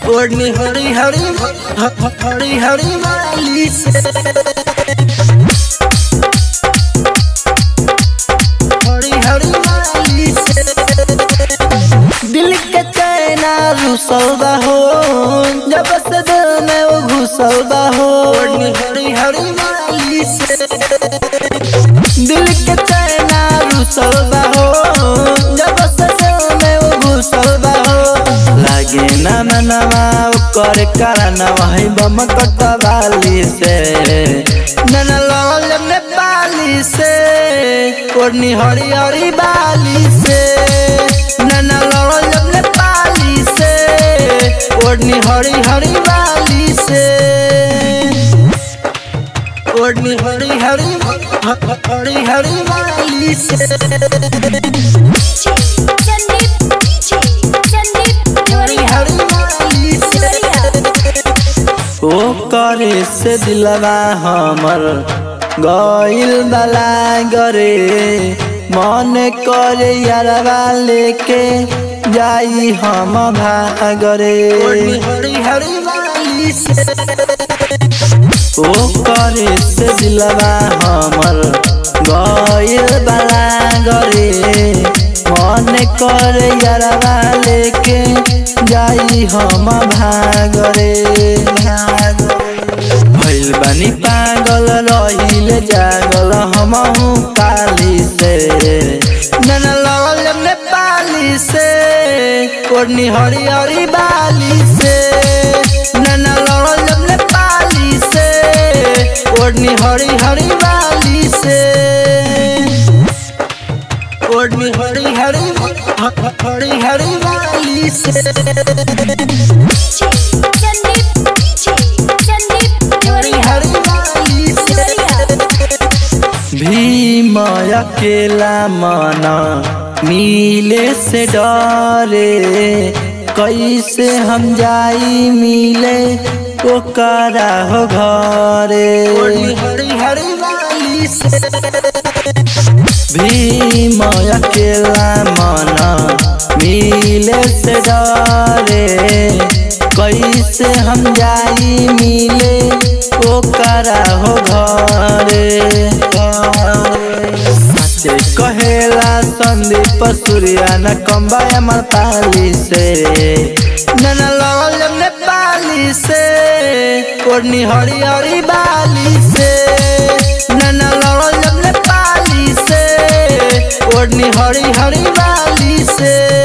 ओढ़नी हरी हरी हरी हरी वाली से हरी हरी वाली से दिल के चैना रुसल हो जब से दिल में वो घुसल हो ओढ़नी हरी हरी वाली से दिल के चैना रुसल हो जब से दिल में वो घुसल हो लागे ना मनवा कर करना वही बम कटवाली से नैना लाल नेपाली से ओढ़नी हरी हरी बाली से नैना लाल नेपाली से ओढ़नी हरी हरी बाली से ओढ़नी हरी हरी हरी हरी बाली से DJ Sandeep DJ Sandeep हरी Gloria हरी बाली से ओ करे से दिलवा हमर गइल बला गरे मन करे यारवा लेके जाई हम भागरे हरी हरी वाली से ओ करे से दिलवा हमर गइल बला गरे मन करे यारवा लेके जाई हम भागरे भइल बानी पागल रहिल जागल हमहु काली से नन लगल नेपाली से ओढ़नी हरी हरी बाली से नन लगल नेपाली से ओढ़नी हरी हरी बाली से ओढ़नी हरी हरी हरी हरी बाली से DJ Sandeep DJ Sandeep हरी Gloria हरी बाली से Gloria भीम अकेला मना मिले से डरे कैसे हम जाई मिले ओकरा हो घरे हरी हरी वाली से भीम अकेला मना मिले से डरे कैसे हम जाई मिले ओकरा हो घरे सचे कहेला संदीप सूर्या न कम्बा अमर पाली से नन लगल नेपाली से ओढ़नी हरी हरी बाली से नन लगल नेपाली से ओढ़नी हरी हरी बाली से